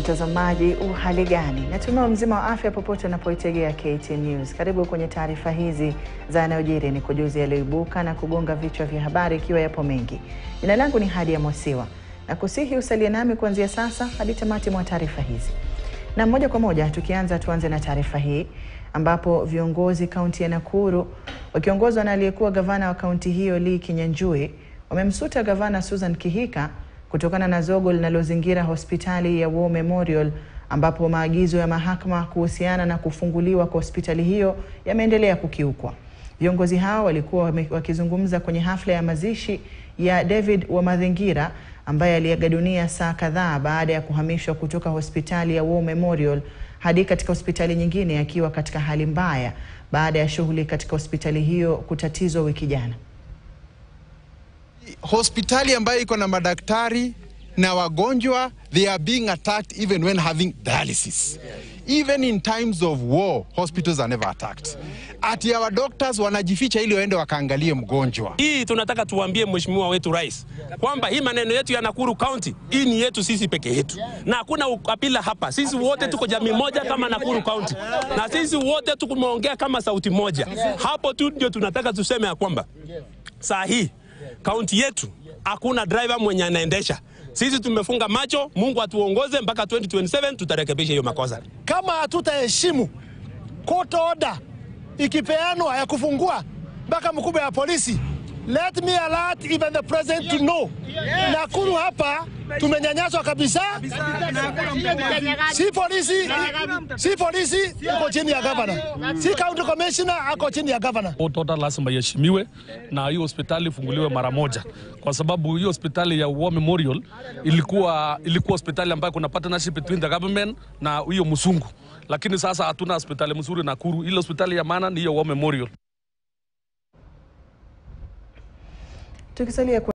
mtazamaji, uhali gani? Natumai mzima wa afya popote unapoitegea KTN News. Karibu kwenye taarifa hizi za yanayojiri, ni kujuzi yaliyoibuka na kugonga vichwa vya habari, ikiwa yapo mengi. Jina langu ni Hadia Mosiwa na kusihi usalie nami kuanzia sasa hadi tamati mwa taarifa hizi. Na moja kwa moja tukianza, tuanze na taarifa hii ambapo viongozi kaunti ya Nakuru wakiongozwa na aliyekuwa gavana wa kaunti hiyo Lee Kinyanjui wamemsuta gavana Susan Kihika kutokana na zogo linalozingira hospitali ya War Memorial ambapo maagizo ya mahakama kuhusiana na kufunguliwa kwa hospitali hiyo yameendelea kukiukwa. Viongozi hao walikuwa wakizungumza kwenye hafla ya mazishi ya David Wamathingira ambaye aliaga dunia saa kadhaa baada ya kuhamishwa kutoka hospitali ya War Memorial hadi katika hospitali nyingine akiwa katika hali mbaya baada ya shughuli katika hospitali hiyo kutatizwa wiki jana. Hospitali ambayo iko na madaktari na wagonjwa, they are being attacked even when having dialysis. Even in times of war, hospitals are never attacked. Ati our doctors wanajificha ili waende wakaangalie mgonjwa. Hii tunataka tuambie mheshimiwa wetu rais kwamba hii maneno yetu ya Nakuru County hii ni yetu sisi peke yetu, na hakuna ukabila hapa. Sisi wote tuko jamii moja kama Nakuru County, na sisi wote tumeongea kama sauti moja. Hapo tu ndio tunataka tuseme ya kwamba saa hii kaunti yetu hakuna driver mwenye anaendesha. Sisi tumefunga macho, Mungu atuongoze mpaka 2027 tutarekebisha hiyo makosa. Kama hatutaheshimu court order ikipeanwa ya kufungua mpaka mkubwa ya polisi, let me alert even the president to know. Nakuru hapa tumenyanyaswa kabisa. Si polisi, si polisi iko chini ya governor, si county commissioner ako chini ya governor. Court order lazima iheshimiwe na hiyo hospitali ifunguliwe mara moja, kwa sababu hiyo hospitali ya War Memorial ilikuwa ilikuwa hospitali ambayo kuna partnership between the government na hiyo msungu, lakini sasa hatuna hospitali mzuri Nakuru. Ile hospitali ya maana ni hiyo War Memorial. Tukisalia